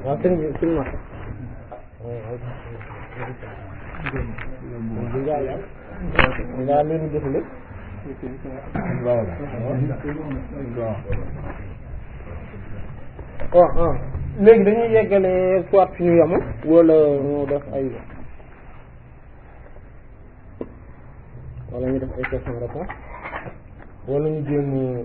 waaw sëñ bi sëñ ma ngaa leen jëfale waaw waaw léegi dañuy yeggale soit fi ñu yemu wala ñu def ay wala ñu def ay question réponse wala ñu jéem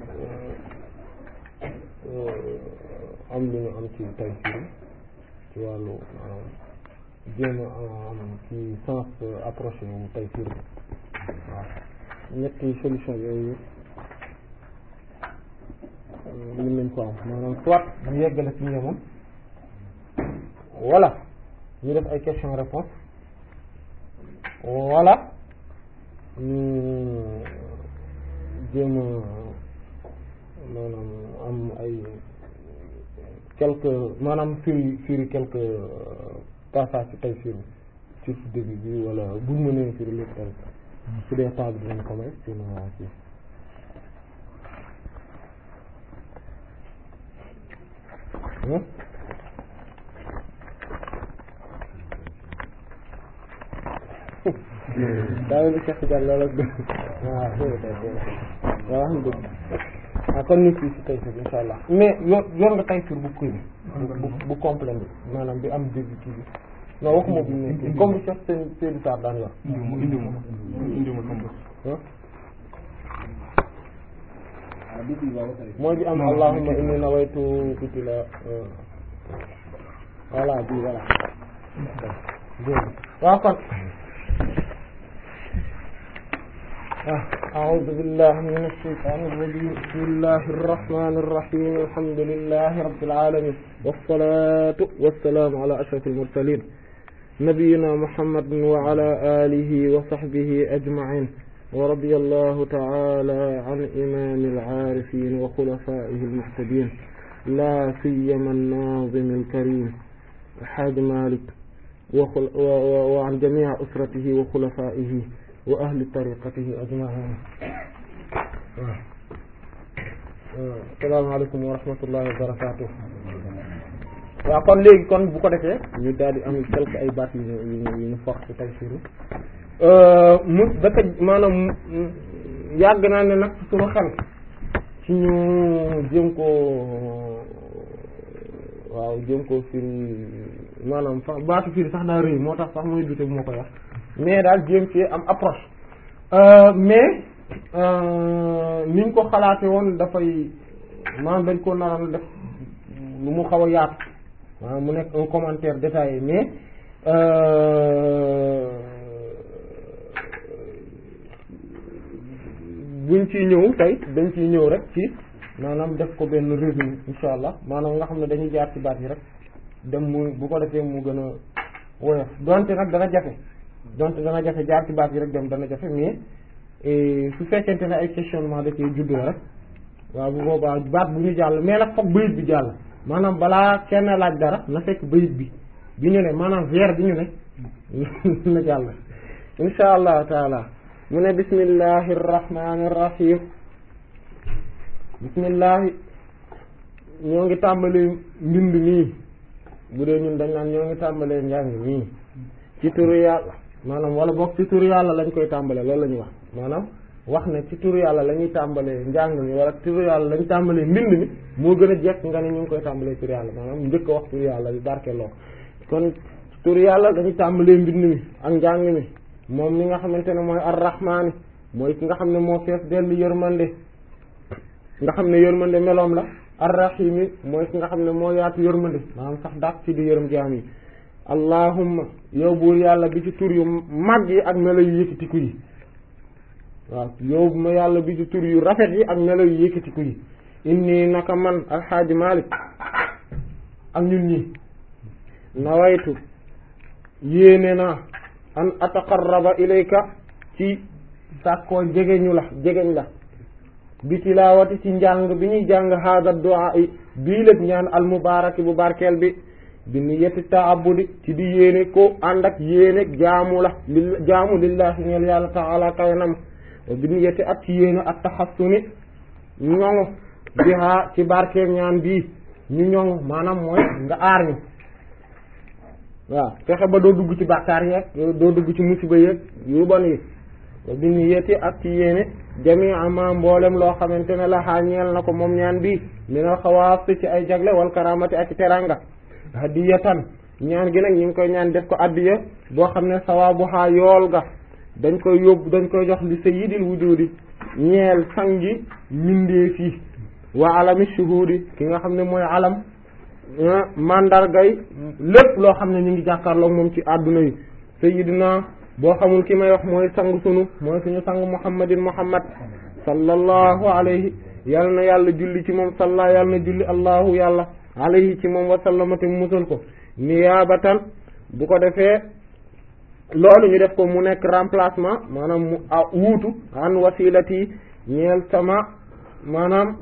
am lu ñu am ci tay firi ci wàllu maanaam jéem a am ci sens approché wu tay firi waaw ñetti solution yooyu mën nañ ko am maanaam soit ñu yeggale fi ñu yemoon wala ñu def ay question réponse wala ñu jéem a maanaam am ay quelques maanaam firi firi quelques passages ci tey firi ci début bi wala buñ mënee firi lépp tamit su dee temps bi dinañ ko may sinon waa ci daa bi Cheikh Tidiane loolu ak waaw waaw xam dëgg ah kon nit ki si Tayssîr insha allah mais yor yor nga Tayssîr bu kuy bu bu complet bi maanaam bi am début kii bi non waxuma bu nekk comme bi Cheikh seen Seydou Sarr daan yor indi ma indi ma sama mooy bi am allahumma inni nawaytu qitla voilà bi voilà waaw kon أعوذ بالله من الشيطان الرجيم بسم الله الرحمن الرحيم الحمد لله رب العالمين والصلاة والسلام على أشرف المرسلين نبينا محمد وعلى آله وصحبه أجمعين ورضي الله تعالى عن إمام العارفين وخلفائه المهتدين لا سيما الناظم الكريم الحاج مالك وخل وعن جميع أسرته وخلفائه wa ahli tariqatihi ajmain asalaamaaleykum wa rahmatullahi wa barakatuh waaw kon léegi kon bu ko defee ñu daal di am quelque ay baat yu ñu yu ñu fox ci Tayssîr mu daka maanaam yàgg naa ne nag suñu xel ci ñu jéem koo waaw jéem koo firi maanaam sax baatu firi sax daa rëy moo tax sax mooy dute bu ma koy wax mais daal jéem ci am approche mais niñ ko xalaate woon dafay maanaam dañ ko naroon def lu mu xaw a yaatu maanaam mu nekk un commentaire détaillé mais buñ ciy ñëw tey dañ ciy ñëw rek ci maanaam def ko benn résumé insha allah maanaam nga xam ne dañuy jaar ci baat yi rek dem mu bu ko defee mu gën a woyof donte nag dana jafe donte dana jafe jaar ci baat yi rek dem dana jafe mais su fekkente ne ay questionnement da cee judd rek waaw bu boobaa baat bu ñu jàll mais nag foog bayit bi jàll maanaam balaa kenn laaj dara na fekk bayit bi bi ñu ne maanaam vers bi ñu ne na jàll insha allahu taala mu ne bismillahi rrahmani rrahim bismillahi ñoo ngi tàmbali mbind nii bu dee ñun dañ naan ñoo ngi tàmbalee njàng nii ci turu yàlla maanaam wala boog ci turu yàlla lañ koy tàmbalee loolu la ñuy wax maanaam wax ne ci turu yàlla la ñuy tàmbalee njàng mi wala turu yàlla la ñu tàmbalee mbind mi moo gën a jekk nga ne ñu ngi koy tàmbalee turu yàlla maanaam njëkk a wax turu yàlla bi barkeloo kon turu yàlla lañuy tàmbalee mbind mi ak njàng mi moom mi nga xamante ne mooy arrahmaani mooy ki nga xam ne moo fees dellu yërmande nga xam ne yërmande meloom la arrahimi mooy ki nga xam ne moo yaatu yërmande maanaam sax dàq ci di yërëm jaam yi allahumma yow buur yàlla bi ci tur yu mag yi ak melo yu yëkkatiku yi waaw yow ma yàlla bi ci tur yu rafet yi ak melo yu yëkkatiku yi inni naka man alxaaji malik ak ñun ñi nawaytu yéene naa an ataqarraba ilayka ci sàkkoo jegeñu la jegeñ la bi tilaawati ci njàng bi ñuy jàng hada du'a yi bii lépp ñaan al mubaraki bu barkeel bi bi niyyati ta'abbudi ci di yéene ko ànd ak yéene jaamu la li jaamu lillahi ñeel yàlla ta'ala kaynam wa bi niyyati ak ci yéene ak taxassuni ñoŋu biha ci barkeel ñaan bii ñu ñoŋu maanaam mooy nga aar ñu waaw fexe ba doo dugg ci bàkkaar yeeg doo dugg ci musiba yeeg yu bon yi bi ñu yéeti ak ci yéene jami ama mboolem loo xamante ne la xaa ñeel na ko moom ñaan bi minal xawaas ci ay jagle wal karamati ak teranga hadiyatan ñaan gi nag ñu ngi koy ñaan def ko addiya boo xam ne sawaabu xaa yool ga dañ koy yóbbu dañ koy jox li sayyidil wujudi ñeel sangi mindee fii wa alami shuhudi ki nga xam ne mooy alam mandargay lépp loo xam ne ñu ngi jàkkaarloo moom ci àdduna yi sayyidina boo xamul ki may wax mooy sang sunu mooy suñu sang muhammadin muhammad sallallahu alayhi yal na yàlla julli ci moom salla yal na julli allahu yàlla alayhi ci moom wa sallamati musal ko niyaabatan bu ko defee loolu ñu def ko mu nekk remplacement maanaam mu a wuutu an wasilati ñeel sama maanaam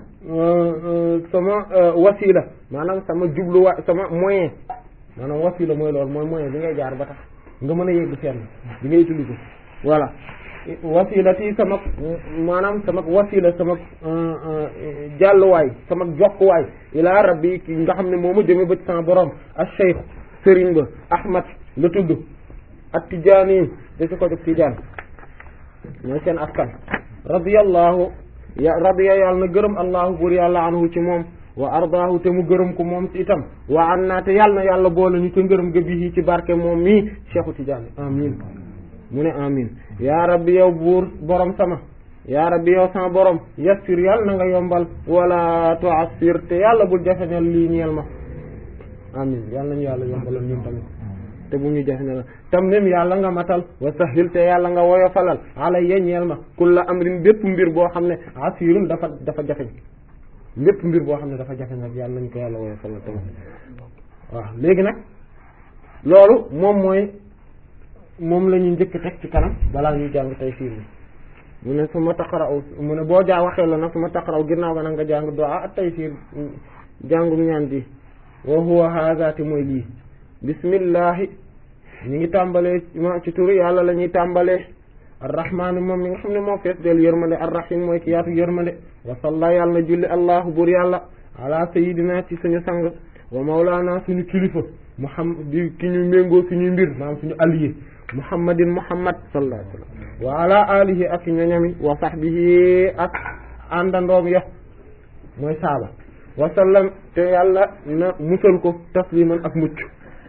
sama wasila maanaam sama jubluwa sama moyen maanaam wasila mooy loolu mooy moyen bi ngay jaar ba tax nga mën a yegg fenn bi ngay utiliser voilà wasilati sama maanaam sama wasila sama jàlluwaay sama jokkuwaay ila rabbi ki nga xam ne moo ma jëme ba ci sama borom ak cheikh sëriñ ba ahmad la tudd ak tijaani da si ko jóg tijaan mooy seen askan radiyallahu ya radiya yàlla na gërëm allahu buur yàlla anhu ci moom wa ardaahu te mu gërëm ko moom ci itam wa an naa te yàlla na yàlla boole ñu te ngërëm ga bii ci barke moom mii cheikhu tijaani amin mu ne amin yaa rabbi yow buur borom sama yaa rabbi yow sama borom yassir yàlla na nga yombal wala tu'assir te yàlla bul jafeñal lii ñeel ma amin yàlla nañu yàlla yombalal ñun tamit te bu ñu jafeñal tam même yàlla nga matal wa sahil te yàlla nga woyofalal alayya ñeel ma kulla amrin bépp mbir boo xam ne asirun dafa dafa jafeñ lépp mbir boo xam ne dafa jafe nag yàlla nañ ko yàlla woyofalal tamit waaw léegi nag loolu moom mooy moom la ñuy njëkk teg ci kanam balaa ñuy jàng tey fiir bi mu ne su ma taqaraw mu ne boo jaa waxee la nag su ma taqaraw ginnaaw ga nag nga jàng du'a ak tey fiir jàngum ñaan bi wa huwa haazati mooy lii bismillahi ñu ngi tàmbalee ma ci turu yàlla la ñuy tàmbalee arrahmaani moom mi nga xam ne moo fees del yërmande arrahim mooy ki yaatu yërmande wa salla yàlla na julli allahu bur yàlla ala sayidina ci suñu sang wa mawlaana suñu kilifa muhammad di ki ñu méngoo suñuy mbir maanaam suñu allié muhammadin muhammad sallallahu alayhi wa sallam wa ala alihi ak ñoñami wa sahbihi ak àndandoom ya mooy saaba wa sallam te yàlla na musal ko tasliman ak mucc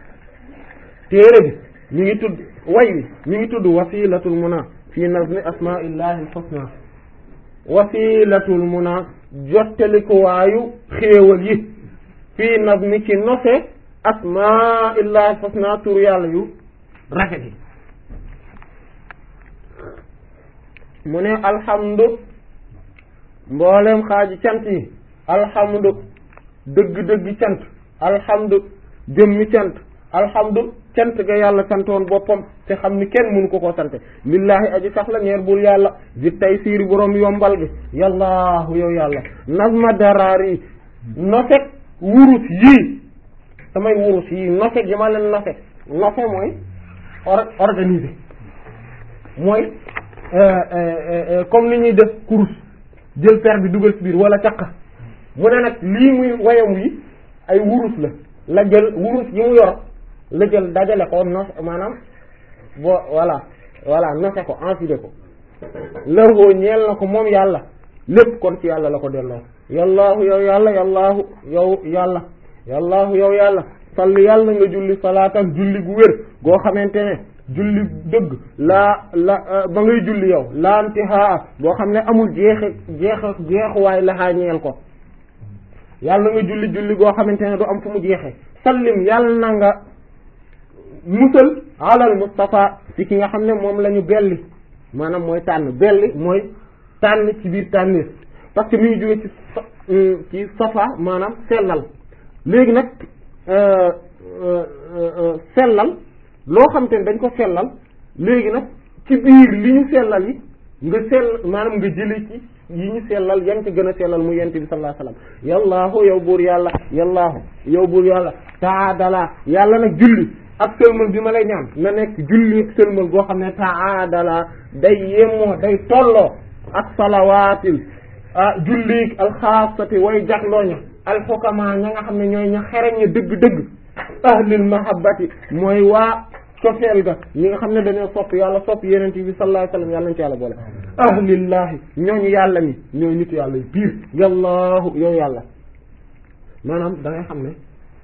téere bi mi ngi tudd way wi mi ngi tudd wasilatul muna fi nazmi asmaillahi alxusna wasilatul muna jottalikuwaayu xéewal yi fii nazmi ci nose asmaillahi alxusna tur yàlla yu rafet yi mu ne alhamdu mboolem xaaji cant yi alhamdu dëgg-dëgg cant alhamdu jëmmi cant alhamdu cant ga yàlla santoon boppam te xam ni kenn mënu ko koo sante lillahi aji sax la ñeer bul yàlla di tay siiri boroom yombal gi yàllaahu yow yàlla nazma daraar yi nosek wurus yii samay wurus yii nosek yi ma leen nosek nose mooy organisé mooy comme ni ñuy def kurus jël per bi dugal ci biir wala caq mu ne nag lii muy wayam yi ay wurus la la jël wurus yi mu yor la jël dajale ko nos maanaam bo voilà voilà nose ko enfilé ko lërhoo ñeel na ko moom yàlla lépp kon ci yàlla la ko delloo yallaahu yow yàlla yallaahu yow yàlla yallaahu yow yàlla salli yàlla nga julli salaatan julli gu wér goo xamante ne julli dëgg laa la ba ngay julli yow laantihaa boo xam ne amul jeexe jeex jeexuwaay laxaa ñeel ko yàlla nga julli julli goo xamante ne du am fu mu jeexe sallim yàlla na nga musal alal Mustafa ci ki nga xam ne moom la ñu belli maanaam mooy tànn belli mooy tànn ci biir tànnis parce que mi ngi jóge ci ci safa maanaam sellal léegi nag sellal loo xam te ne dañ ko sellal léegi nag ci biir li ñu sellal yi nga sell maanaam nga jële ci yi ñu sellal yan ci gën a sellal mu yent bi sallallahu alayhi wasallam yallaahu yow buur yàlla yallaahu yow buur yàlla taadala yàlla nag julli ak sëlmal bi ma lay ñaan na nekk julli ak sëlmal goo xam ne taadala day yemoo day tolloo ak salawaatil ah julli alxaasati way jaglooña alxukama ña nga xam ne ñooy ña xereñ ña dëgg-dëgg ahlil mahabbati mooy waa cofeel ga ñi nga xam ne dañoo sopp yàlla sopp yeneen bi sallallahu alayhi wasallam yàlla nañ ci yàlla boole ahlillahi ñooñu yàlla ni ñooy nitu yàlla yi biir yàllaahu yow yàlla maanaam da ngay xam ne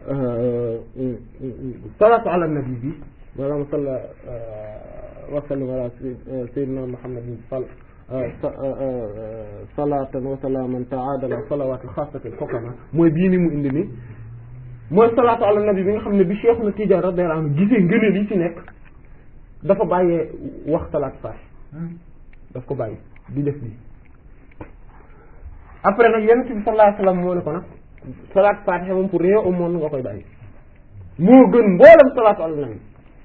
salaatu ala nabi bi maanaam salla wa sallam ala sayyidina muhammadin sal salatan wa salaman taadala salawatul xaasatil xokama mooy bii ni mu indi nii mooy salaatu ala nabi bi nga xam ne bi Cheikh na Tidiane radiyallahu anhu gisee ngëneel yi ci nekk dafa bàyyee wax salaat faatiha daf ko bàyyi di def bi après nag yonent bi sallallahu alayhi wasallam moo ne ko nag salaat faatiha moom pour rien au monde nga koy bàyyi moo gën mboolem salaatu ala nabi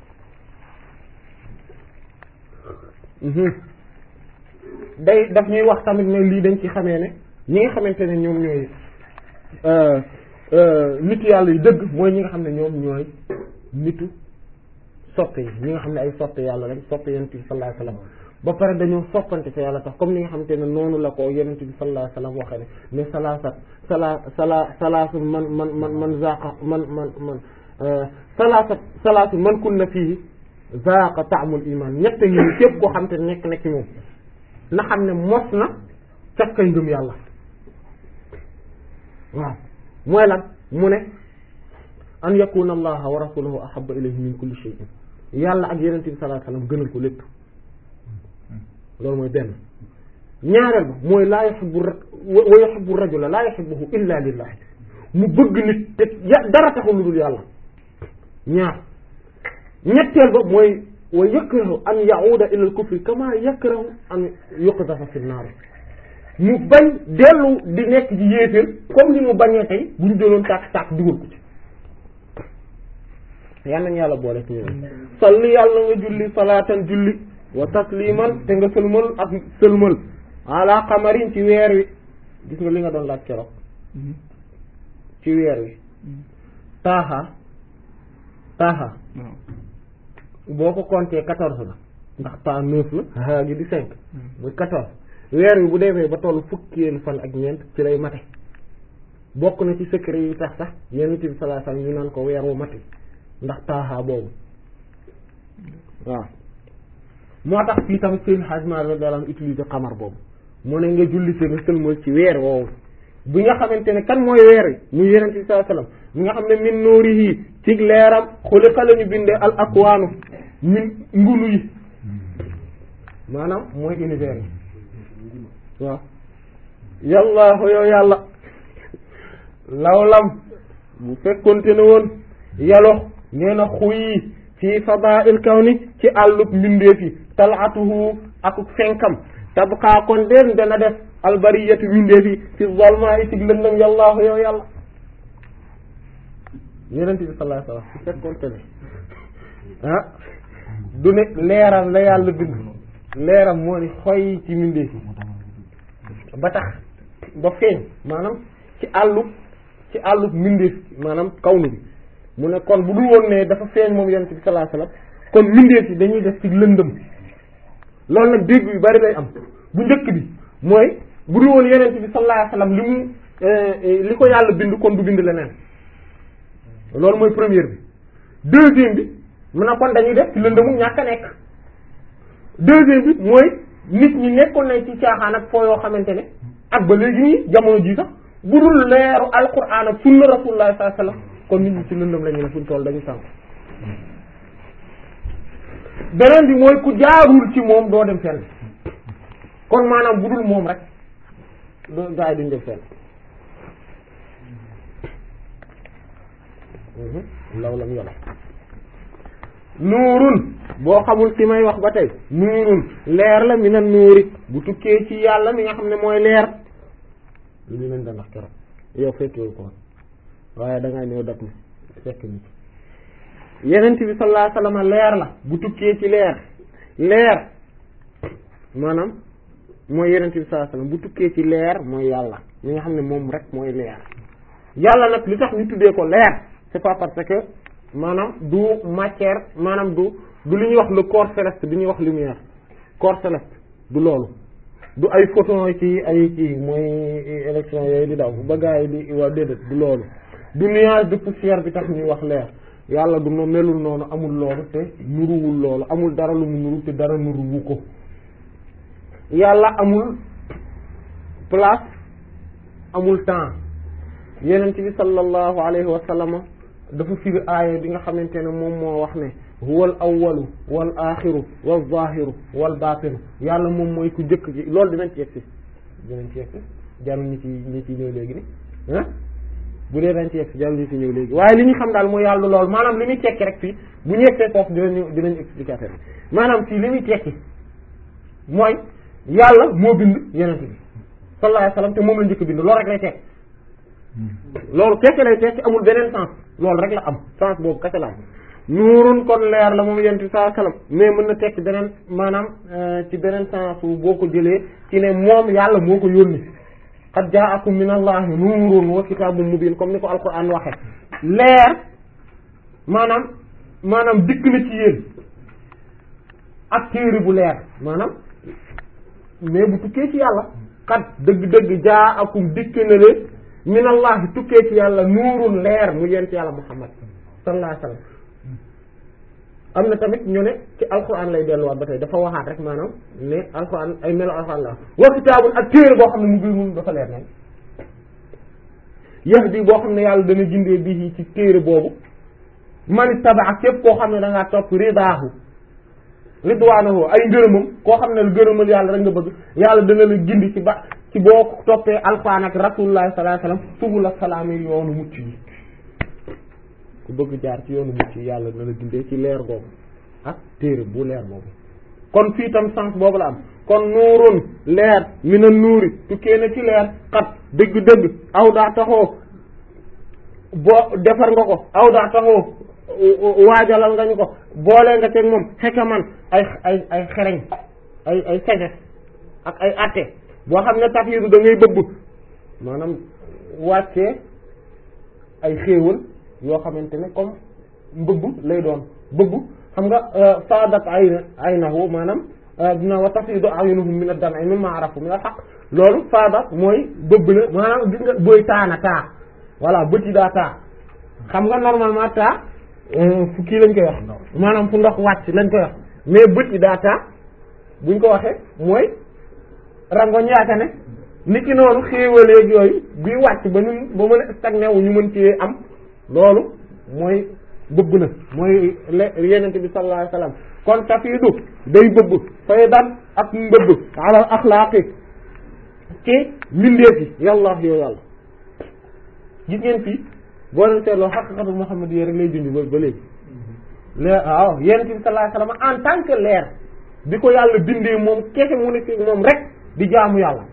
day daf ñuy wax tamit ne lii dañ ci xamee ne ñi nga xamante ne ñoom ñooy nitu yàlla yu dëgg mooy ñi nga xam ne ñoom ñooy nitu soppe yi ñi nga xam ne ay soppe yàlla lañ soppe yonent bi sallallahu alayhi wasallam ba pare dañoo soppante te yàlla tax comme ni nga xamante ne noonu la ko yonent bi sallallahu alayhi wasallam waxee ne ne salaasat sala sala salaasu man man man man zaqa man man man salaasat salaasu man kunna fihi zaqa ta'mul iman ñett ngi ni képp koo xam te ne nekk na ci moom na xam ne mos na cafkay ngëm yàlla waaw mooy lan mu ne an yakuna allaha wa rasuluhu ahabba ilayhi min kulli shay'in yàlla ak yenente bi sallallahu alayhi wasallam gënal ko lépp loolu mooy benn ñaareel ba mooy laa yuhibbu wa yuhibbu rajula laa yuhibbuhu illa lillah mu bëgg nit te dara taxul lu dul yàlla ñaar ñetteel ba mooy wa yakrahu an ya'uda ila al-kufri kama yakrahu an yuqdafa fi an-nar mu bañ dellu di nekk ci yéeféer comme ni mu bañee tey bu ñu doon tàkk tàkk dugal ko ci yal nañu yàlla boole ci ñoom salli yàlla nga julli salaatan julli wa tasliman te nga sëlmal ak sëlmal ala qamarin ci weer wi gis nga li nga doon laaj keroog ci weer wi taaxa taaxa boo ko compter quatorze la ndax taa neuf la haa gi di cinq muy quatorze weer wi bu demee ba tollu fukkeelu fan ak ñeent ci lay mate bokk na ci secret yi tax sax yonent bi sallallahu alayhi wasallam ñu naan ko weer wu mate ndax taaxaa boobu waaw moo tax fii tamit seen xajma la dalaan utiliser xamar boobu mu ne nga julli te nga sëlmal ci weer woowu bi nga xamante ne kan mooy weer wi muy yonent bi sallallahu alayhi wasallam mi nga xam ne min nuurihi ci leeram xuliqa la ñu bindee al akwaanu min ngunu yi maanaam mooy univers yi waaw yàllaahu yow yàlla lawlam bu fekkonte ne woon yalox nee na xuyi fii fadail kawni ci àllub mbindeef yi talaatuhu akuk fenkam tabqaa kon den dana def albariyatu mbindeef yi fi zolma yi ci lëndëm yàllaahu yow yàlla yonent bi sallallahu alayhi wasallam bu fekkonte ne ah du ne leeral la yàlla bind leeram moo ni xoy ci mbindeef yi ba tax ba feeñ maanaam ci àllub ci àllub mbindeef maanaam kawnu bi mu ne kon bu dul woon ne dafa feeñ moom yonent bi sallallahu alayhi wasallam kon mbindeef yi dañuy def ci lëndëm loolu nag dégg yu bari day am bu njëkk bi mooy bu dul woon yonent bi sallallahu alayhi wasallam li mu li ko yàlla bind kon du bind leneen loolu mooy première bi deuxième bi mu ne kon dañuy def ci lëndëmu ñàkk a nekk deuxième bi mooy nit ñi nekkoon nañ ci caaxaan ak foo yoo xamante ne ak ba léegi nii jamono ji sax bu dul leeru alquran ak sunna rasulullah sallallahu alayhi wasallam kon nit ñi ci lëndëm la ñu ne fuñ toll dañu sànk beneen bi mooy ku jaarul ci moom doo dem fenn kon maanaam bu dul moom rek doo gaa yi duñ dem fenn law lam yola nuurun boo xamul ci may wax ba tey nuurun leer la mi na nuuri bu tukkee ci yàlla mi nga xam ne mooy leer lu ñu leen da ndax keroog yow fekkewul ko waaye da ngaa ñëw dat mi fekk nit yenent bi sallallahu alayhi wasallam leer la bu tukkee ci leer leer maanaam mooy yenent bi sallallahu alayhi wasallam bu tukkee ci leer mooy yàlla mi nga xam ne moom rek mooy leer yàlla nag li tax ñu tuddee ko leer c'est pas parce que maanaam du matière maanaam du du li ñuy wax le corps céleste bi ñuy wax lumière corps céleste du loolu du ay photon ci ay ci mooy élection yooyu di daw ba gars yi di waaw déedéet du loolu du nuage de poussière bi tax ñuy wax leer yàlla du no melul noonu amul loolu te nuruwul loolu amul dara lu mu nuru te dara nuruwu ko yàlla amul place amul temps yenent bi sallallahu alayhi wa sallam dafa firi aaya bi nga xamante ne moom moo wax ne huwal awwalu wal axiru wal zahiru wal batinu yàlla moom mooy ku jëkk ji loolu dinañ ci yegsi dinañ ci yegsi jarul ñu ci ñu ci ñëw léegi ni ah bu dee dañ ci yegsi jarul ñu ci ñëw léegi waaye li ñu xam daal mooy yàlla loolu maanaam li muy tekki rek fii bu ñu yegsee foofu dinañu dinañ expliquer affaire bi maanaam fii li muy tekki mooy yàlla moo bind yenent bi sallallahu alayhi wasallam te moom la njëkk bind loolu rek lay tekki loolu kese lay tekki amul beneen sens loolu rek la am sens boobu kese la am nuurun kon leer la moom yent bi sallallahu alayhi wasallam mais mën na tekki beneen maanaam ci beneen sens boo ko jëlee ci ne moom yàlla moo ko yónni qad ja'akum min allahi nuurun wa kitaabun mubiin comme ni ko alquran waxe leer maanaam maanaam dikk na ci yéen ak téere bu leer maanaam mais bu tukkee ci yàlla qad dëgg-dëgg ja'akum dikk na leen min allahi tukkee ci yàlla nuurun leer mu yent yàlla muhammad sallallahu alayhi wasallam am na tamit ñu ne ci alquran lay delluwaat ba tey dafa waxaat rek maanaam ne alquran ay melo alquran la wa kitaabun ak téere boo xam ne mu ngi mun dafa leer nañ yahdi boo xam ne yàlla dana jindee bi ci téere boobu man tabaa képp koo xam ne da ngaa topp ridaahu ridwaanahu ay ngërëmam koo xam ne ngërëmal yàlla rek nga bëgg yàlla dana la gindi ci ba ci boo ko toppee alquran ak rasulullah sallallahu alayhi wasallam subul salaam yi yoonu mucc yi ku bëgg jaar ci yoonu mucc yi yàlla dana la gindee ci leer boobu ak téere bu leer boobu kon fii tam sens boobu la am kon nuurun leer mina nuuri tukkee na ci leer xat dëgg-dëgg aw daa taxoo boo defar nga ko aw daa taxoo waajalal nga ñu ko boole nga teg moom xekaman ay ay ay xereñ ay ay sagesse ak ay atte boo xam ne tax yi da ngay bëbb maanaam wàccee ay xéewal yoo xamante ne comme mbëbb lay doon bëbb xam nga saadat ay aynahu maanaam dina wa tafidu ayunuhum min ad-dam'i mimma arafu min al-haqq loolu saadat mooy bëbb la maanaam gis nga booy taana taa voilà bët yi daa taa xam nga normalement taa fu kii lañ koy wax maanaam fu ndox wàcc lañ koy wax mais bët yi daa taa buñ ko waxee mooy rangoñ yaaka ne niki noonu xéewaleeg yooyu bii wàcc ba ñun ba mën a stagné wu ñu mën ci am loolu mooy bëbb na mooy yenente bi sallallahu alayhi wasallam kon tafiidu day bëbb faydan ak mbëbb ala axlaaqi ci mbindeef yi yàlla yow yàlla gis ngeen fii boo leen seetloo xaqiqatu Muhammad yi rek lay dindi ba ba léegi leer waaw yenente bi sallallahu alayhi wasallam en tant que leer bi ko yàlla bindee moom kese mu nekk moom rek di jaamu yàlla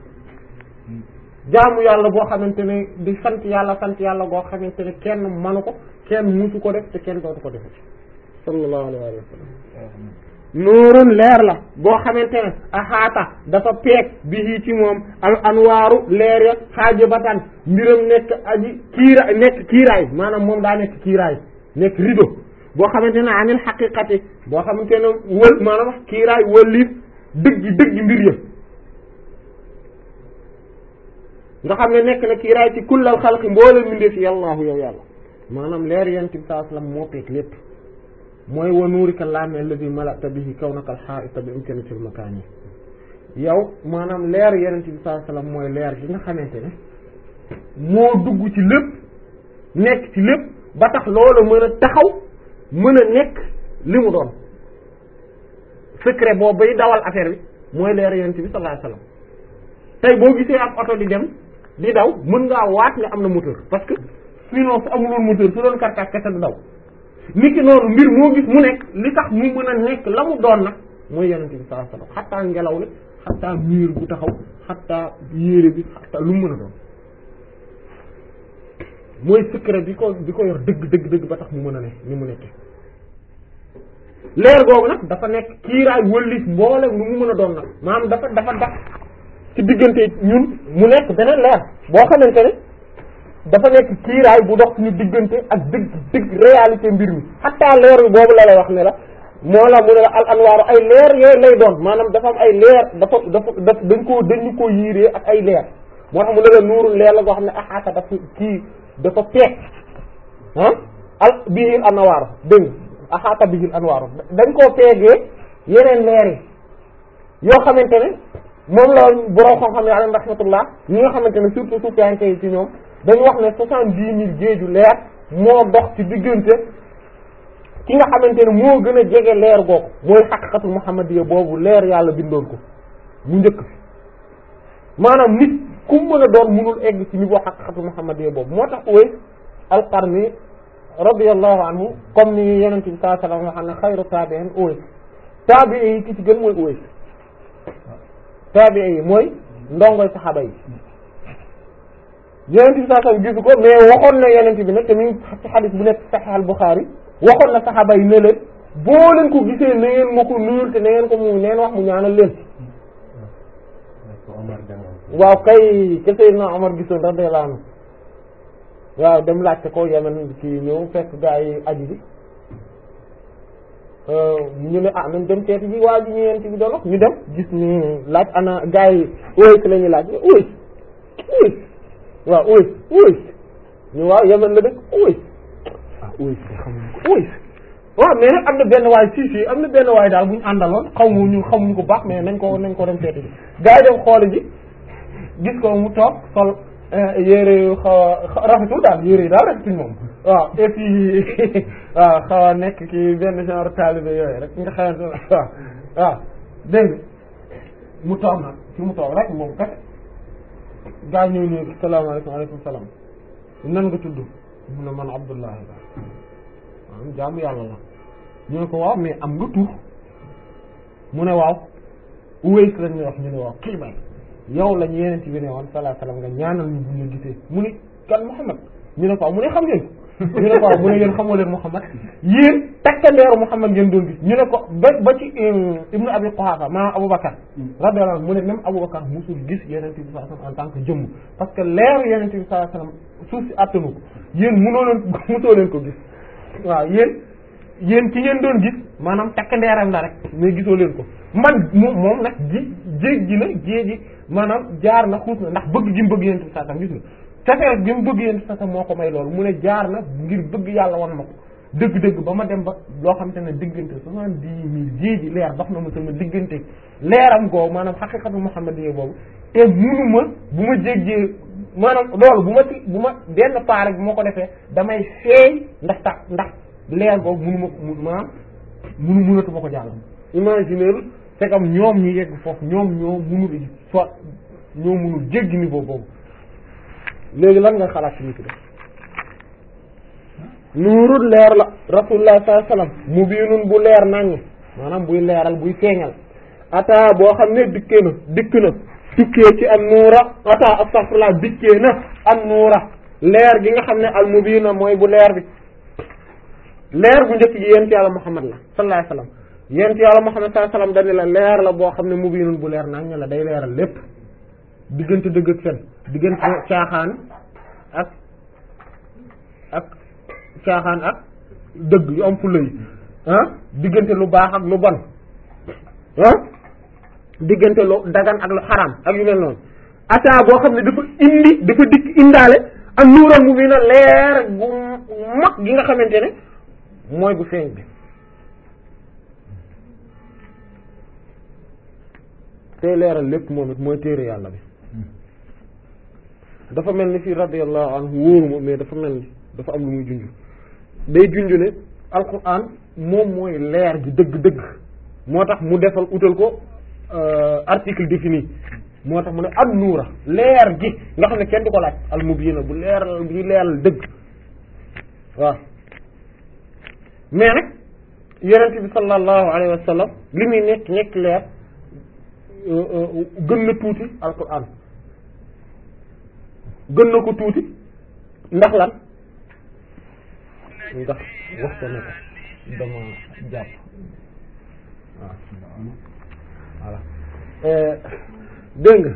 jaamu yàlla boo xamante ne di sant yàlla sant yàlla boo xamante ne kenn manu ko kenn musu ko def te kenn dootu ko defati sallallahu alayhi wa sallam nuurun leer la boo xamante ne axaata dafa peeg bi ci moom al anwaaru leer ya xaajibatan mbiram nekk aji kiira nekk kiiraay maanaam moom daa nekk kiiraay nekk rido boo xamante ne anil xaqiqati boo xamante ne wël maanaam kiiraay wëlliif dëggi dëggi mbir ya nga xam ne nekk na kiiraay ci kullal xalqi mboolem mbindeef yi yàllaahu yow yàlla maanaam leer yent bi saa sallam moo peeg lépp mooy wa nuurika laame alladi malata bihi kawnaka alxaa'ita bi imkanatil makaan yi yow maanaam leer yonent bi sallallahu alayhi wasallam mooy leer gi nga xamante ne moo dugg ci lépp nekk ci lépp ba tax loolu mën a taxaw mën a nekk li mu doon secret boobu bay dawal affaire bi mooy leer yonent bi sallallahu alayhi wasallam tey boo gisee ab oto di dem di daw mën ngaa waat ne am na moteur parce que sinon su amuloon moteur su doon karkaas kese du daw nit ki noonu mbir moo gis mu nekk li tax mu mën a nekk la mu doon nag mooy yonent bi sallallahu alayhi wasallam xattaa ngelaw li xattaa miir bu taxaw xattaa yére bi xattaa lu mu mën a doon mooy secret bi ko bi ko yor dëgg dëgg dëgg ba tax mu mën a ne ni mu nekkee leer googu nag dafa nekk kiiraay wëllis mboolem lu mu mën a doon nag maanaam dafa dafa dax ci diggante ñun mu nekk beneen leer boo xamante ne dafa nekk kiiraay bu dox suñu diggante ak dëgg dëgg réalité mbir mi xataa leer bi boobu la lay wax ne la moo la mu ne la al anwaaru ay leer yooyu lay doon maanaam dafa am ay leer dafa dafa daf dañ koo dañu koo yiiree ak ay leer moo tax mu ne la nuurul leer la goo xam ne axaata dafa kii dafa peeg ah al bihil anwaaru dégg nga axaata bihil anwaaru dañ koo peegee yeneen leer yi yoo xamante ne moom la borom xam-xam yi alayhim rahmatullah ñi nga xamante ne surtout suufiyanke yi ci ñoom dañu wax ne soixante-dix mille géeju leer moo dox ci diggante ki nga xamante ne moo gën a jege leer googu mooy xaqiqatu muhammadiyya boobu leer yàlla bindoon ko mu njëkk fi maanaam nit ku mën a doon mënul egg ci niveau xaqiqatu muhammadiyya boobu moo tax Uways al-Qarni radiyallahu anhu comme ni Yonent bi sallallahu alayhi wa sallam ne xayru taabi'in Uways taabi'i yi ki ci gën mooy Uways taabi'i yi mooy ndongoy saxaaba yi Yonent bi sallallahu alayhi wa sallam gisu ko mais waxoon na Yonent bi nag te mi ngi ci xadis bu nekk Sahih al-Bukhari waxoon na saxaaba yi ne leen boo leen ko gisee na ngeen ma ko nuyul te na ngeen ko mu neen wax mu ñaanal leen waaw kay ke Seydina Omar gisoon radiyallahu anhu waaw dem laajte ko Yemen ci ñëw fekk gaa yi aji bi ñu ne ah nañ dem seeti ji waa ji ñu yent bi doon wax ñu dem gis ni laaj ana gaa yi Uways la ñuy laaj Uways Uways waaw Uways Uways ñu waaw Yemen la dëkk Uways ah Uways xamuñu ko Uways waaw mais nag am na benn waay si si am na benn waay daal bu ñu àndaloon xaw ma ñu xamuñu ko baax mais nañ ko nañ ko dem seeti ji gaa yi dem xooli ji gis ko mu toog sol yére yu xaw a rafetul daal yére yi daal rafetuñ moom waaw et puis waaw xaw a nekk ki benn genre taalibe yooyu rek nga xamante ne waaw waaw dégg mu toog nag fi mu toog rek moom kat gaa ñëw ñëw salaamaaleykum aleykum salaam nan nga tudd mu ne man Abdullahi la waaw jaamu yàlla la ñu ne ko waaw mais am nga tur mu ne waaw Uways lañ ñuy wax ñu ne waaw kii may yow lañ yeneen ci bi ne woon salaa salaam nga ñaanal ñu bu ñu gisee mu ni kan Muhammad ñu ne ko waaw mu ne xam ngeen ko ñu ne ko waaw mu ne yéen xamoo leen Muhammad yéen takkandeeru Muhammad ngeen doon gis ñu ne ko ba ba ci Ibnu Abi Quhafa maanaam Aboubacar radiyallahu anhu mu ne même Aboubacar musul gis yeneen bi sallallahu alayhi wasallam en tant que jëmm parce que leeru yeneen bi sallallahu alayhi wasallam suuf si attanu ko yéen munoo leen musoo leen ko gis waaw yéen yéen ci ngeen doon gis maanaam takkandeeram la rek mais gisoo leen ko man moom moom nag ji jéeg ji na jéegi maanaam jaar na xuus na ndax bëgg gi mu bëgg yéen saa tam gis nga cafeel gi mu bëgg yéen saa tam moo ko may loolu mu ne jaar na ngir bëgg yàlla wan ma ko dëgg-dëgg ba ma dem ba loo xam te ne diggante soixante-dix mille jéegi leer dox na ma sama diggante leeram googu maanaam xaqiqatu muhammadiyya boobu te munuma bu ma jéggee maanaam loolu bu ma ci bu ma benn paar rek bu ma ko defee damay feey ndax tax ndax leer googu munu ma ko maanaam munu munatu ma ko jàll imaginer c'est comme ñoom ñi yegg foofu ñoom ñoo munul soit ñoo munul jéggi niveau boobu léegi lan nga xalaat ci nit ki def nuurul leer la rasulullah sallallahu alayhi wasallam mubiinun bu leer naññ maanaam buy leeral buy feeñal ata boo xam ne dikkee na dikk na tukkee ci an nuura ata astaghfirullah dikkee na an nuura leer gi nga xam ne al mubiina mooy bu leer bi leer bu njëkk gi yent yàlla muhammad la sallallahu alayhi wasallam yent yàlla muhammad sallallahu alayhi wasallam dañu la leer la boo xam ne mubiinun bu leer naññ la day leeral lépp diggante dëgg ak fen diggante caaxaan ak ak caaxaan ak dëgg yu am fulla yi ah diggante lu baax ak lu bon ah diggante lu dagan ak lu xaraam ak yu mel noonu ata boo xam ne dafa indi dafa dikk indaale ak nuural mu bi na leer bu mag gi nga xamante ne mooy bu feeñ bi tey leeral lépp moom it mooy téere yàlla bi dafa mel ni fii radiyallahu anhu wóoruma mais dafa mel ni dafa am lu muy junj day junj ne alquran moom mooy leer gi dëgg-dëgg moo tax mu defal utal ko article défini moo tax mu ne ad nuura leer gi nga xam ne kenn du ko laaj al mubiina bu leeral bi leeral dëgg waaw mais nag yonent bi sallallahu alayhi wa sallam li muy nekk nekk leer gën na tuuti alquran gën na ko tuuti ndax lan ndax wax ko ne ko dama jàpp waaw voilà dégg nga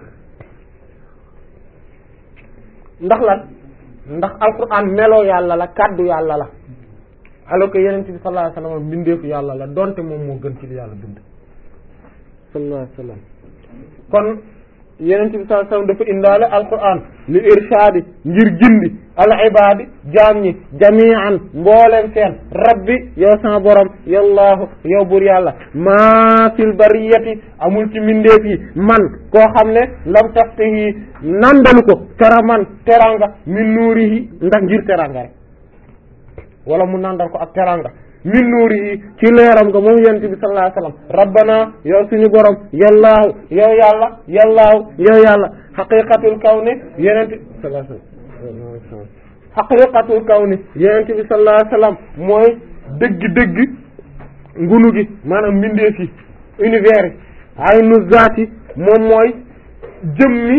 ndax lan ndax alquran meloo yàlla la kàddu yàlla la alors que yeneen bi sallallahu alayhi wasallam mbindeefu yàlla la donte moom moo gën ci li yàlla bind sallallahu alayhi wasallam kon yeneen bi sallallahu alayhi wasallam dafa indaale alquran li irshaadi ngir gindi al ibadi jaam ñi jami'an mbooleen seen rabbi yow sama borom yallaahu yow bur yàlla maa fil bariyati amul ci mindeef yi man koo xam ne lam taftihi nandalu ko karaman teranga min nuurihi ndax ngir teranga rek wala mu nandal ko ak teranga min nuurihi ci leeram nga moom yonent bi sallallahu alayhi wasallam rabbana yow suñu borom yallaahu yow yàlla yallaahu yow yàlla xaqiqatul kawni yonent bi sallallahu alayhi wasallam xaqiqatul kawni yonent bi sallallahu alayhi wasallam mooy dëgg-dëgg ngunu gi maanaam mbindeef yi univers yi aynu zaati moom mooy jëmmi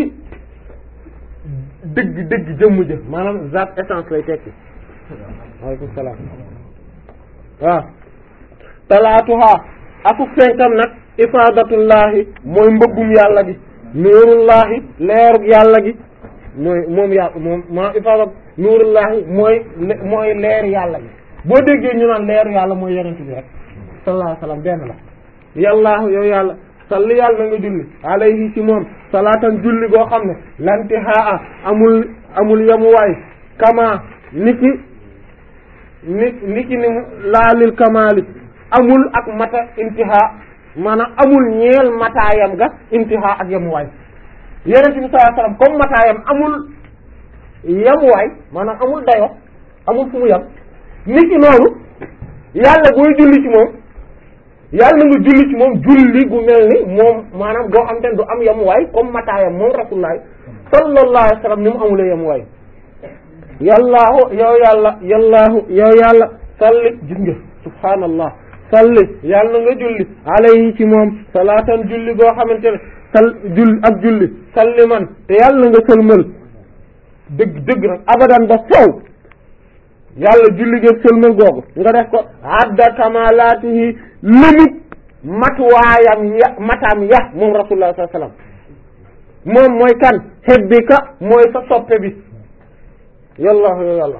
dëgg dëgg jëmm jë maanaam zaat essence lay tekki waaleykum salaam waaw talaatuha akuk fenkam nag ifaadatullaahi mooy mbëggum yàlla gi nuurullaahi leerug yàlla gi mooy moom yàlla moom maa ifaadat nuurullaahi mooy mooy leer yàlla gi boo déggee ñu naan leeru yàlla mooy yonent bi rek sallallahu alayhi wa sallam benn la yàllaahu yow yàlla salli yàlla na nga julli alayhi ci moom salaatan julli goo xam ne lantihaa amul amul yamuwaay kama niki ni niki ni laalil kamaali amul ak mata intiha maanaam amul ñeel mataayam ga intiha ak yamuwaay yonent bi sallallahu alayhi wasallam comme mataayam amul yamuwaay maanaam amul dayo amul fu mu yam niki noonu yàlla booy julli ci moom yàlla na nga julli ci moom julli gu mel ni moom maanaam goo xam te ne du am yamuwaay comme mataayam moom rasulullah sallallahu alayhi wasallam ni mu amulee yamuwaay yallaahu yow yàlla yallaahu yow yàlla salli gis nga subhaanallah salli yàlla na nga julli alayhi ci moom salaatan julli goo xamante ne sal jull ak julli salli man te yàlla na nga sëlmal dëgg dëgg nag abadan ba faw yàlla julli geeg sëlmal googu nga def ko adda kamalaatihi limit matuwaayam ya mataam ya moom rasulullah sallallahu alayhi wasallam moom mooy kan hebbika mooy sa soppe bi yàlla yow yàlla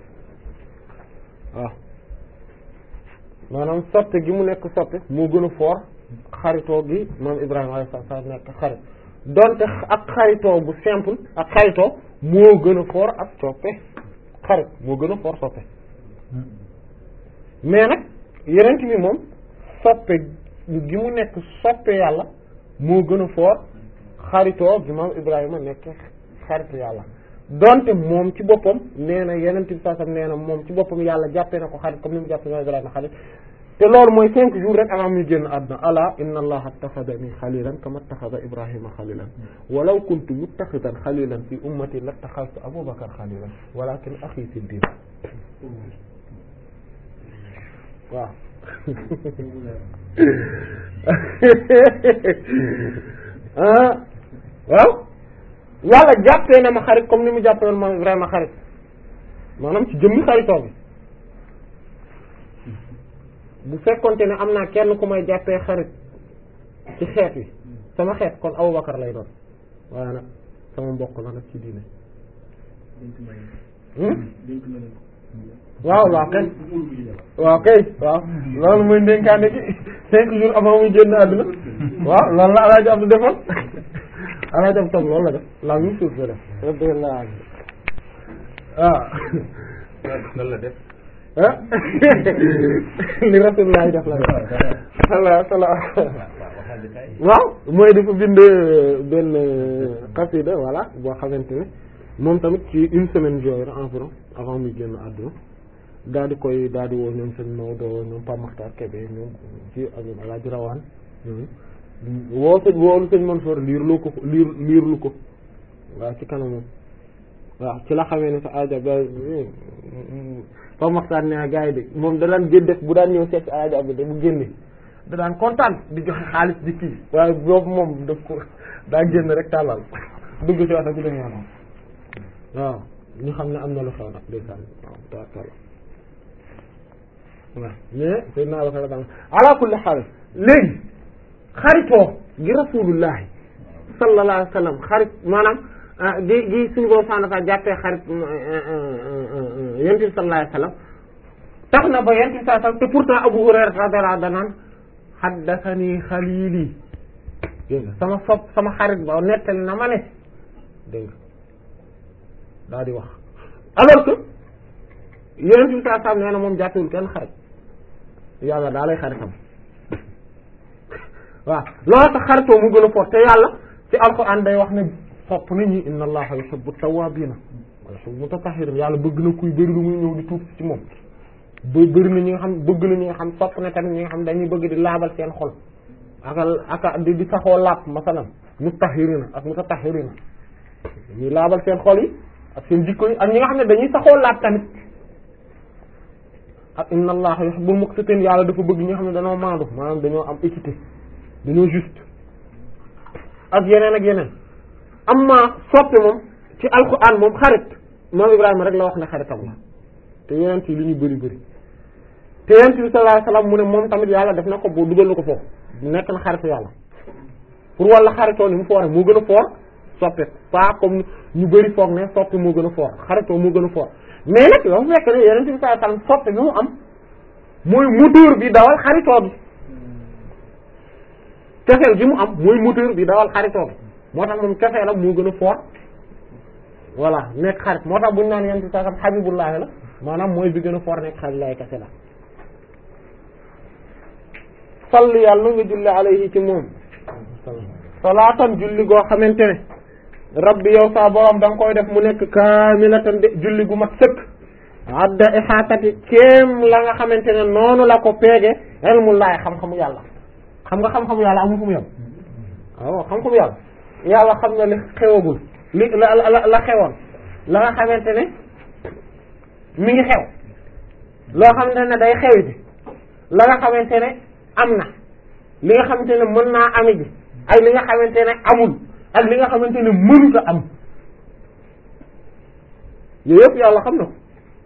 waaw maanaam soppe gi mu nekk soppe moo gën a foor xaritoo gi moom Ibrahima alayhi salaam nekk xarit donte ak xaritoo bu simple ak xaritoo moo gën a foor ak soppe xarit moo gën a foor soppe mais nag yeneen bi moom soppe gi mu nekk soppe yàlla moo gën a foor xaritoo gi moom Ibrahima nekk xaritu yàlla donte moom ci boppam nee na yeneen bi saasam nee na moom ci boppam yàlla jàppee na ko xarit comme ni mu jàppee na Ibrahima xarit te loolu mooy cinq jours rek avant muy génn àdduna ala inna allaha attaxadani xalilan kama attaxada ibrahima xalilan walaw kuntu muttaxidan xalilan fi ummati lattaxaltu abubakar xalilan walakin axi fi diin waaw ah waaw yàlla jàppee na ma xarit comme ni mu jàppee woon moom Ibrahima xarit maanaam ci jëmmi xaritoo bi bu fekkonte ne am naa kenn ku may jàppee xarit ci xeet wi sama xeet kon Abubakar lay doon waaye nag sama mbokk la nag ci diine waaw waaw kay waaw kay waaw loolu mooy ndénkaane gi cinq jours avant muy génn àdduna waaw loolu la alaaji Abdu defoon alaaji Abdu tam loolu la def la même chose la def radiyallahu anhu waaw lan la def ah li rasulullah def la def sala waaw mooy dafa bind benn xasida voilà boo xamante ne moom tamit ci une semaine yooyu environ avant muy génn àdduna daal di koy daal di woo ñoom sëñ Maodo ñoom Pape Makhtar Kébé ñoom ci ak ñoom Alaaji Rawaan woo sëñ woolu sëñ Mansour liir lu ko liir liir lu ko waaw ci kanamam waaw ci la xamee ne sa aaja ba Pape Makhtar ne gars yi de moom da daan gén def bu daan ñëw seet si aaja bi de bu génne da daan kontaan di joxe xaalis di kii waaye boobu moom daf ko daa génn rek tàllal dugg ci wax bi dem yoonam waaw ñu xam ne am na lu xew nag ndeysaan waaw taala waaw mais sëy naa waxee daan ala kulli xaal léegi xaritoo gi rasulullahi sallallahu alayhi wa sallam xarit maanaam gi gi suñu boo sànn sa jàppee xarit yonent bi sallallahu alayhi wa sallam tax na ba yonent bi sallallahu alayhi wa sallam te pourtant Abu Hurayra radiyallahu anhu danaan haddathani xalili dégg nga sama sopp sama xarit ba nettali na ma ne dégg nga daal di wax alors que yeneen bi saa saam nee na moom jàppewul kenn xarit yàlla daa lay xaritam waaw loolu tax xaritoo mu gën a fort te yàlla ci alxuraan day wax ne sopp nit ñi inna allaha yuhibbu tawwabina wa yuhibbu mutatahhirin yàlla bëgg na kuy bëri lu muy ñëw di tuub ci moom ba bëri na ñi nga xam bëgg na ñi nga xam sopp na tamit ñi nga xam dañuy bëgg di laabal seen xol aka aka di di saxoo laab masalan mutahhirina ak mutatahhirina ñuy laabal seen xol yi ak seen jikko yi ak ñi nga xam ne dañuy saxoo laab tamit ak inna allaha yuhibbul muqsitin yàlla dafa bëgg ñi nga xam ne dañoo maandu maanaam dañoo am équité dañoo juste ak yeneen ak yeneen amma soppe moom ci alquran moom xarit moom Ibrahima rek la wax ne xaritam la te yeneen yi li ñu bëri bëri te yonent bi sallallahu alayhi wasallam mu ne moom tamit yàlla def na ko boo dugal na ko foofu nekk na xaritu yàlla pour walla xaritoo ni mu foore moo gën a foor soppe pas comme ñu bëri foog ne soppe moo gën a foor xaritoo moo gën a foor mais nag dafa fekk ne yonent bi sallallahu alayhi wasallam soppe bi mu am mooy moteur bi dawal xaritoo bi cofeel gi mu am mooy moteur bi dawal xaritoo bi moo tax moom cofeelam moo gën a foor voilà nekk xarit moo tax bu ñu naan yonent bi sallallahu alayhi wasallam habibullahi la maanaam mooy bi gën a foor nekk xarit lay kese la salli yàlla nga julli alayhi ci moom salaatan julli goo xamante ne rabbi yow saa borom da nga koy def mu nekk kaamilatan de julli gu mat sëkk adda ixaatati kéem la nga xamante ne noonu la ko peege ilmullahi xam-xamu yàlla xam nga xam-xamu yàlla amul fu mu yem waaw xam-xamu yàlla yàlla xam na li xewagul li la la la xewoon la nga xamante ne mi ngi xew loo xamante ne day xew ji la nga xamante ne am na li nga xamante ne mën naa ami ji ak li nga xamante ne amul ak li nga xamante ne mënuta am yooyu yëpp yàlla xam na ko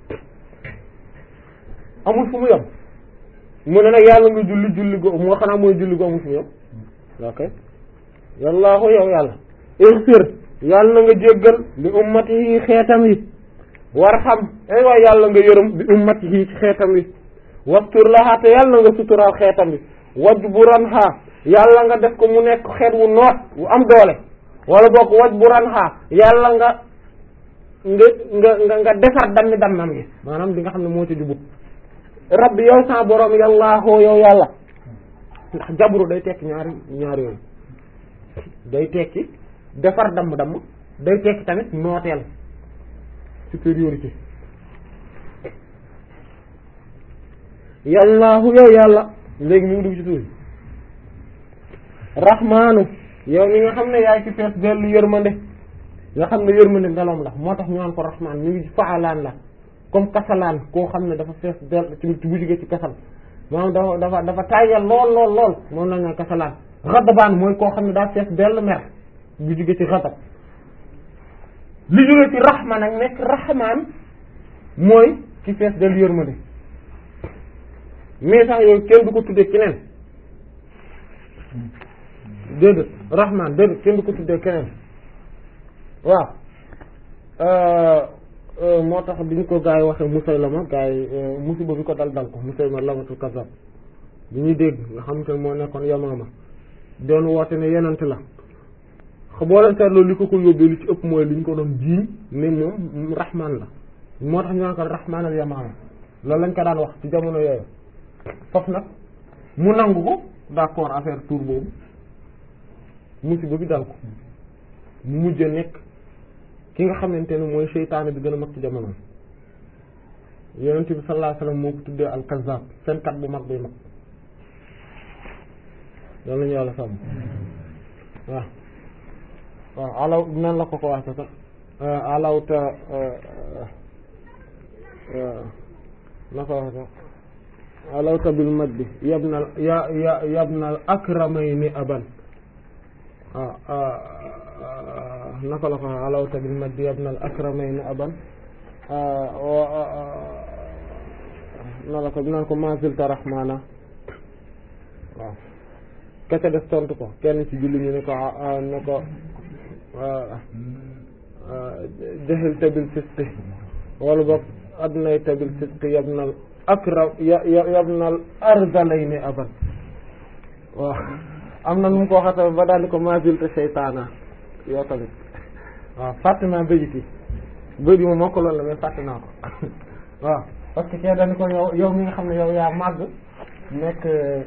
amul fu mu yem mu ne nag yàlla nga julli julli go moo xanaa mooy julli go amul fu mu yem ok yàllaahu yow yàlla ighfir yàlla na nga jéggal li ummatihi xeetam yi warham ay waay yàlla nga yërëm bi ummatihi ci xeetam yi wastur laha te yàlla nga suturaal xeetam bi wajburanha yàlla nga def ko mu nekk xeet wu noot wu am doole wala boog wajburanha yàlla nga nga nga nga nga defar dammi dammam gi maanaam li nga xam ne moo ci jubut rabbi yow sa borom yàllaahoo yow yàlla ndax jabru day tekki ñaari ñaari yooyu day tekki defar damm damm day tekki tamit nooteel supériorité yàllaahu yow yàlla léegi mu ngi dugg ci tuuti rahmaanu yow mi nga xam ne yaay ci fees dellu yërmande nga xam ne yërmande meloom la moo tax ñu naan ko rahmaan ñu ngi ci faalaan la comme kasalaan koo xam ne dafa fees dell ci bu jógee ci kasal moom dafa dafa dafa tàyyal lool lool lool moom la nga kasalaan xadabaan mooy koo xam ne daa fees dell mer bu jógee ci xadab li jógee ci rahma nag nekk rahmaan mooy ci fees dell yërmande mais sax yooyu kenn du ko tuddee keneen déedéet rahman déedéet kenn du ko tuddee keneen waaw moo tax bi ñu ko gaa yi waxee Musaylama gaa yi musiba bi ko dal dal ko Musaylama lamatul kasab bi ñuy dégg nga xam te moo nekkoon Yamaama doon woote ne yenant la boo leen seetloo li ko ko yóbbee li ci ëpp mooy li ñu ko doon jiiñ ne moom rahman la moo tax ñu naan ko rahman al Yamaama loolu lañ ko daan wax ci jamono yooyu foofu nag mu nangu ko d'accord affaire tour boobu musiba bi dal ko mu mujj nekk ki nga xamante ne mooy seytaane bi gën a mag ci jamono yonent bi sallallahu alayhi wasallam moo ko tuddee al kazzab fenkat bu mag buy mag loolu la ñu yàlla sàmm waaw waaw alaw nan la ko ko waxee sax alawta na ko waxee sax alawta bil maddi yabna ya ya yabna akramayni aban naka la ko alawta bil maddi yabna akramayni aban na la ko naan ko mazilta rahmana waaw kese def tontu ko kenn ci julli ñu ne ko ne ko jahilta bil fisqi wala boog adnayta bil fisqi yabna akram ya yabnal ardalayni aban waaw am na nu mu ko waxata ba daal di ko mazilta seytaana yow tamit waaw Fatima béjiti bayit bi moom moo ko loolu la mais fàtte naa ko waaw parce que kee dañu ko yow yow mi nga xam ne yow yaa màgg nekk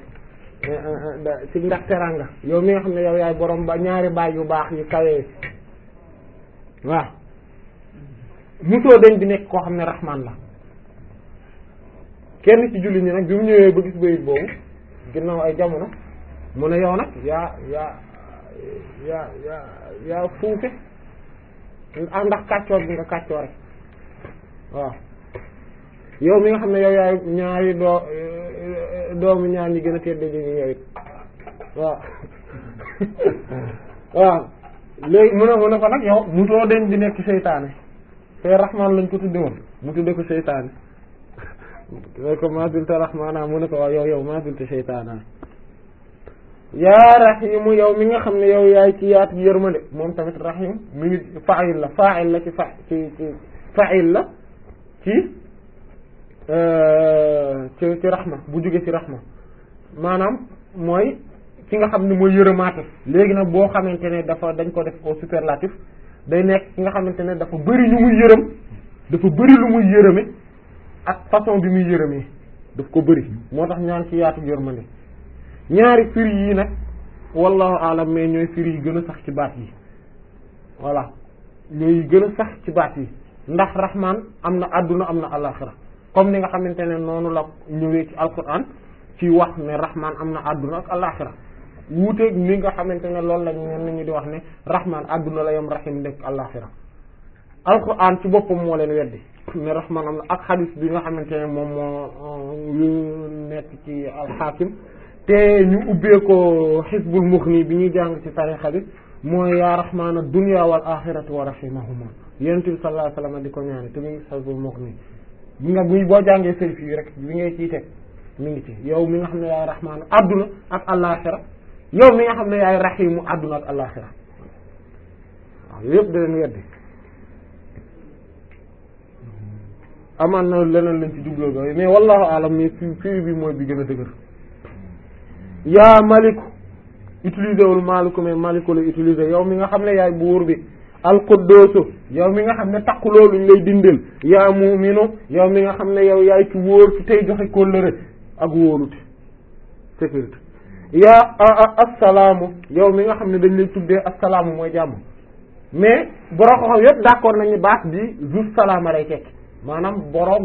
ci ndax teranga yow mi nga xam ne yow yaay borom ba ñaari baay yu baax yu kawee waaw musoo dañ di nekk koo xam ne rahman la kenn ci julli ñi nag bi mu ñëwee ba gis bayit boobu ginnaaw ay jamono mu ne yow nag yaa yaa yaa yaa yaa fuufe ah ndax kàccoor bi nga kàccoor rek waaw yow mi nga xam ne yow yaay ñaari doo doomu ñaar ñi gën a tedd ji ñu yow it waaw waaw léegi mu ne mu ne ko nag yow mutoo den di nekk seytaane te rahman lañ ko tudde woon mu tudde ko seytaane mooy ko maadulta rahmaana mu ne ko waaw yow yow maadulta seytaana yaa rahimu yow mi nga xam ne yow yaay ci yaatu yërmande moom tamit rahim mi ngi fa'il la fa'il la ci fa ci ci fa'il la ci ci ci rahma bu jóge ci rahma maanaam mooy ki nga xam ne mooy yërëmaate léegi nag boo xamante ne dafa dañ ko def au superlatif day nekk ki nga xamante ne dafa bëri lu muy yërëm dafa bëri lu muy yërëme ak façon bi muy yërëmee daf ko bëri moo tax ñaan ci yaatu yërmande ñaari firi yii nag wallahu alam mais ñooy firi yi gën a sax ci baat yi voilà ñooy gën a sax ci baat yi ndax rahman am na adduna am na alaxira comme ni nga xamante ne noonu la ñëwee ci alquran ci wax ne rahman am na adduna ak alaxira wuuteeg ni nga xamante ne loolu lañ ñen ñu di wax ne rahman adduna la yam rahim nekk alaxira alquran ci boppam moo leen weddi ne rahman am na ak xadis bi nga xamante ne moom moo yu nekk ci alxaakim te ñu ubbee ko xisbul muxni bi ñuy jàng ci tarixa bi mooy yaa rahmaana dunya wal axirati wa rahimahuma yonent bi sallallahu alayhi wasallam di ko ñaane te mu ngi xisbul muxni bi nga bu boo jàngee sëy fii rek bi ngay ciy teg mi ngi ci yow mi nga xam ne yaay rahmaana adduna ak alaxira yow mi nga xam ne yaay rahimu adduna ak alaxira waaw yëpp da leen weddi amaan na leneen lañ ci jubloo ga mais wallahu alam mais fi fii bi mooy bi gën a dëgër yaa maliku utiliser wul maliku mais maliku la utiliser yow mi nga xam ne yaay buur bi alquddoosu yow mi nga xam ne takku looluñ lay dindel yaa mu'minu yow mi nga xam ne yow yaay ci wóor ci tey joxe kóllëre ak wóolute sécurité yaa assalaamu yow mi nga xam ne dañ lay tuddee assalaamu mooy jàmm mais borom xam yépp d'accord nañu baat bi juste salaama lay tekki maanaam borom